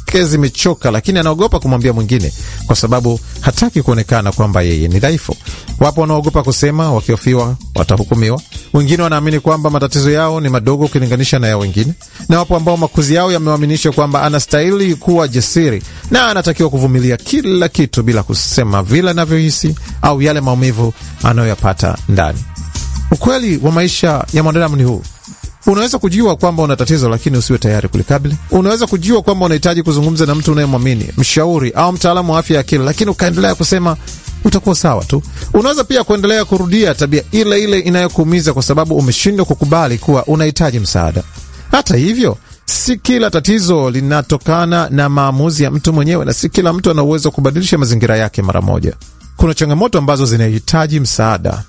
zake zimechoka, lakini anaogopa kumwambia mwingine kwa sababu hataki kuonekana kwamba yeye ni dhaifu. Wapo wanaogopa kusema, wakihofiwa watahukumiwa. Wengine wanaamini kwamba matatizo yao ni madogo ukilinganisha na ya wengine, na wapo ambao makuzi yao yamewaaminisha kwamba anastahili kuwa jasiri na anatakiwa kuvumilia kila kitu bila kusema vile anavyohisi au yale maumivu anayoyapata ndani. Ukweli wa maisha ya mwanadamu ni huu. Unaweza kujua kwamba una tatizo lakini usiwe tayari kulikabili. Unaweza kujua kwamba unahitaji kuzungumza na mtu unayemwamini, mshauri au mtaalamu wa afya ya akili, lakini ukaendelea kusema utakuwa sawa tu. Unaweza pia kuendelea kurudia tabia ile ile inayokuumiza kwa sababu umeshindwa kukubali kuwa unahitaji msaada. Hata hivyo, si kila tatizo linatokana na maamuzi ya mtu mwenyewe, na si kila mtu ana uwezo wa kubadilisha mazingira yake mara moja. Kuna changamoto ambazo zinahitaji msaada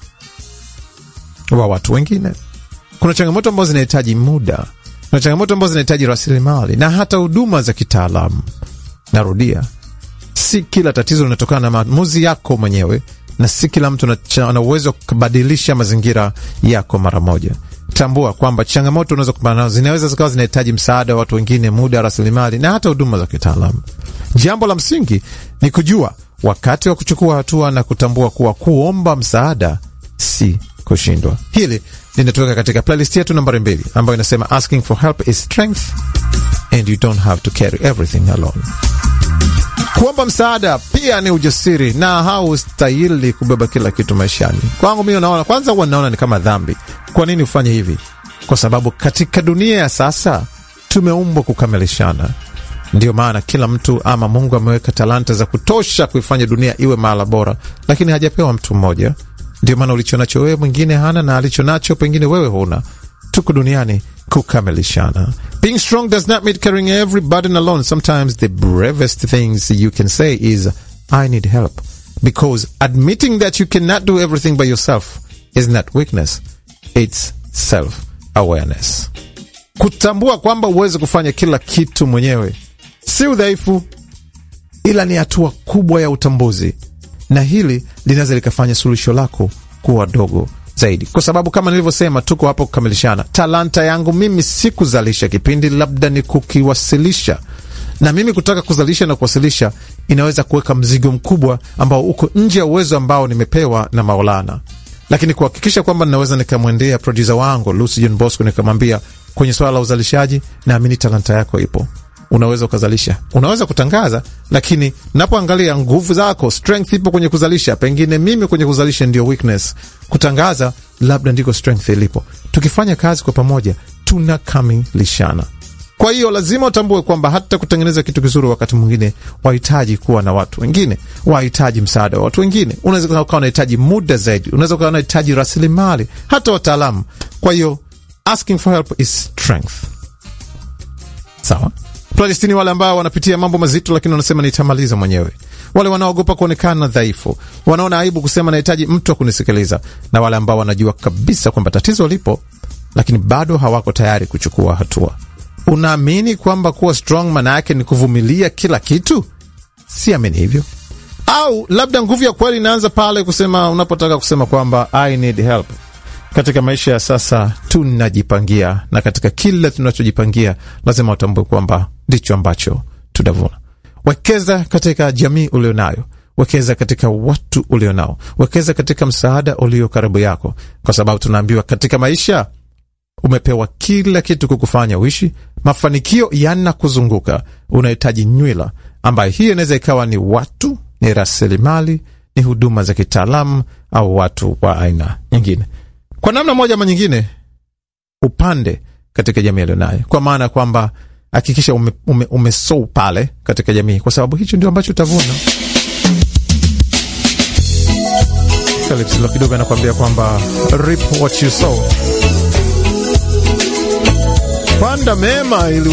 wa watu wengine. Kuna changamoto ambazo zinahitaji muda. Kuna changamoto ambazo zinahitaji rasilimali na hata huduma za kitaalamu. Narudia, si kila tatizo linatokana na maamuzi yako mwenyewe, na si kila mtu ana uwezo wa kubadilisha mazingira yako mara moja. Tambua kwamba changamoto unaweza kupambana nazo zinaweza zikawa zinahitaji msaada wa watu wengine, muda, rasilimali na hata huduma za kitaalamu. Jambo la msingi ni kujua wakati wa kuchukua hatua na kutambua kuwa kuomba msaada si kushindwa. Hili linatoka katika playlist yetu nambari mbili ambayo inasema asking for help is strength and you don't have to carry everything alone. Kuomba msaada pia ni ujasiri na haustahili kubeba kila kitu maishani. Kwangu mimi, naona kwanza, huwa naona ni kama dhambi. Kwa nini ufanye hivi? Kwa sababu katika dunia ya sasa tumeumbwa kukamilishana. Ndiyo maana kila mtu ama Mungu ameweka talanta za kutosha kuifanya dunia iwe mahala bora, lakini hajapewa mtu mmoja. Ndio maana ulicho nacho wewe mwingine hana, na alicho nacho pengine wewe huna. Tuko duniani kukamilishana. Being strong does not mean carrying every burden alone. Sometimes the bravest things you can say is I need help, because admitting that you cannot do everything by yourself is not weakness, it's self awareness. Kutambua kwamba uweze kufanya kila kitu mwenyewe si udhaifu, ila ni hatua kubwa ya utambuzi na hili linaweza likafanya suluhisho lako kuwa dogo zaidi, kwa sababu kama nilivyosema, tuko hapo kukamilishana. Talanta yangu mimi si kuzalisha kipindi, labda ni kukiwasilisha, na mimi kutaka kuzalisha na kuwasilisha inaweza kuweka mzigo mkubwa ambao uko nje ya uwezo ambao nimepewa na Maulana, lakini kuhakikisha kwamba ninaweza nikamwendea produsa wangu Lucy John Bosco nikamwambia, kwenye swala la uzalishaji, naamini talanta yako ipo unaweza ukazalisha, unaweza kutangaza, lakini napoangalia nguvu zako, strength ipo kwenye kuzalisha. Pengine mimi kwenye kuzalisha ndio weakness, kutangaza labda ndiko strength ilipo. Tukifanya kazi kwa pamoja, tunakamilishana. Kwa hiyo lazima utambue kwamba hata kutengeneza kitu kizuri, wakati mwingine wahitaji kuwa na watu wengine, wahitaji msaada wa watu wengine. Unaweza ukawa unahitaji muda zaidi, unaweza ukawa unahitaji rasilimali, hata wataalamu. Kwa hiyo asking for help is strength. Sawa. Palestini, wale ambao wanapitia mambo mazito, lakini wanasema nitamaliza mwenyewe, wale wanaogopa kuonekana dhaifu, wanaona aibu kusema nahitaji mtu wa kunisikiliza, na wale ambao wanajua kabisa kwamba tatizo lipo, lakini bado hawako tayari kuchukua hatua. Unaamini kwamba kuwa strong maana yake ni kuvumilia kila kitu? Siamini hivyo. Au labda nguvu ya kweli inaanza pale kusema, unapotaka kusema kwamba I need help. Katika maisha ya sasa tunajipangia, na katika kila tunachojipangia lazima utambue kwamba ndicho ambacho tutavuna. Wekeza katika jamii ulionayo, wekeza katika watu ulionao, wekeza katika msaada ulio karibu yako, kwa sababu tunaambiwa katika maisha umepewa kila kitu kukufanya uishi. Mafanikio yanakuzunguka, unahitaji nywila, ambayo hiyo inaweza ikawa ni watu, ni rasilimali, ni huduma za kitaalamu, au watu wa aina nyingine kwa namna moja ama nyingine, upande katika jamii alionayo, kwa maana ya kwamba hakikisha ume, ume, umesou pale katika jamii, kwa sababu hicho ndio ambacho utavuna. Kalipsilo kidogo anakuambia kwamba reap what you sow, panda mema ili